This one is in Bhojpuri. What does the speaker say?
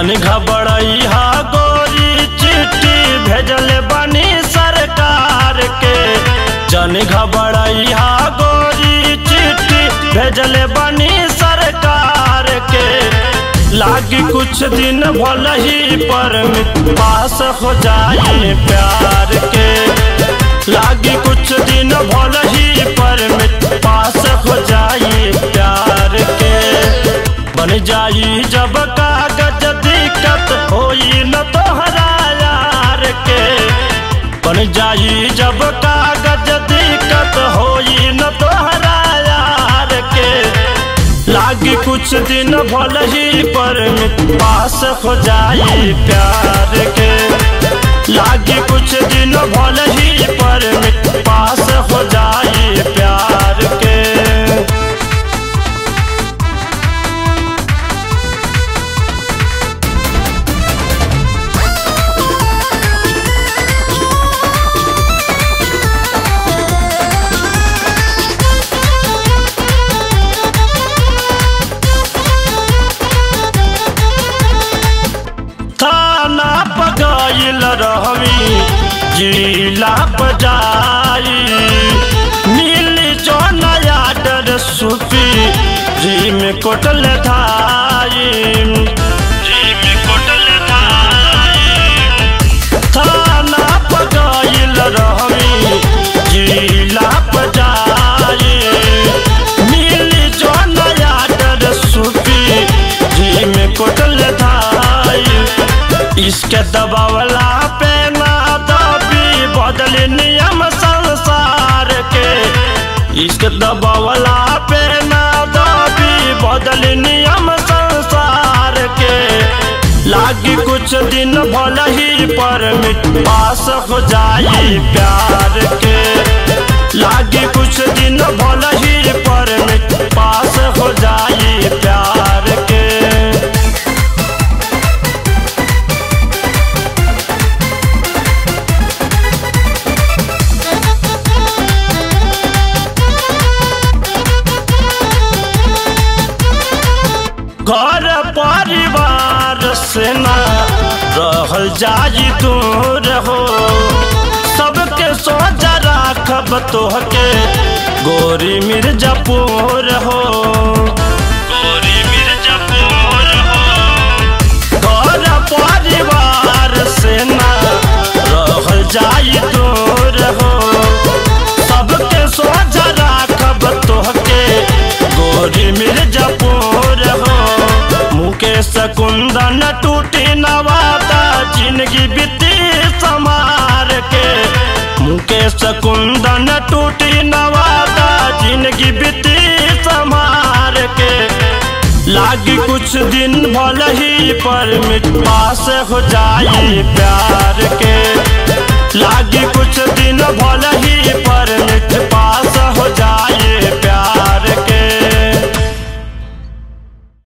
जन घबड़ई हा गोरी चिट्ठी भेजल बनी सरकार के जन घबड़ई हा गोरी चिट्ठी भेजल बनी सरकार के लागी कुछ दिन भल ही पर पास हो जाए प्यार के लागी कुछ दिन भल ही पर पास हो जाए प्यार के बन जाई जब कागज दिक्कत होई न तोहरा यार के बन जाई जब कागज दिक्कत होई न तोहरा यार के लागी कुछ दिन भल ही पर पास हो जाए प्यार के लागी कुछ दिन भल ही पर पास हो जाए प्यार के थाना पगाइल रहमी जिला बजाई मिल जो नया डर सुपी जी में कोटल धाई जी में कोटल धाई थाना पगाइल रहमी जिला बजाई मिल जो नया डर सुपी जी में कोटल धाई इसके दबावला पे ना दबी बदल नियम संसार के इसके दबावला पे ना दबी बदल नियम संसार के लागी कुछ दिन भल ही पर पास हो जाए प्यार के लागी कुछ दिन भल ही पर पास हो जाए प्यार के घर परिवार से ना रहल जाई दूर हो सबके सोचा राखब तोहके गोरी मिर्जापुर हो गोरी मिर्जापुर हो घर परिवार से ना रहल जाई दूर हो सबके सोचा राखब तोहके गोरी मिर्जापुर हो मुकेश कुंदन टूटी नवाता जिंदगी बीती समार के मुकेश कुंदन टूटी नवाता जिंदगी बीती समार के लागी कुछ दिन भल ही पर पास हो जाए प्यार के लागी कुछ दिन भल ही पर पास हो जाए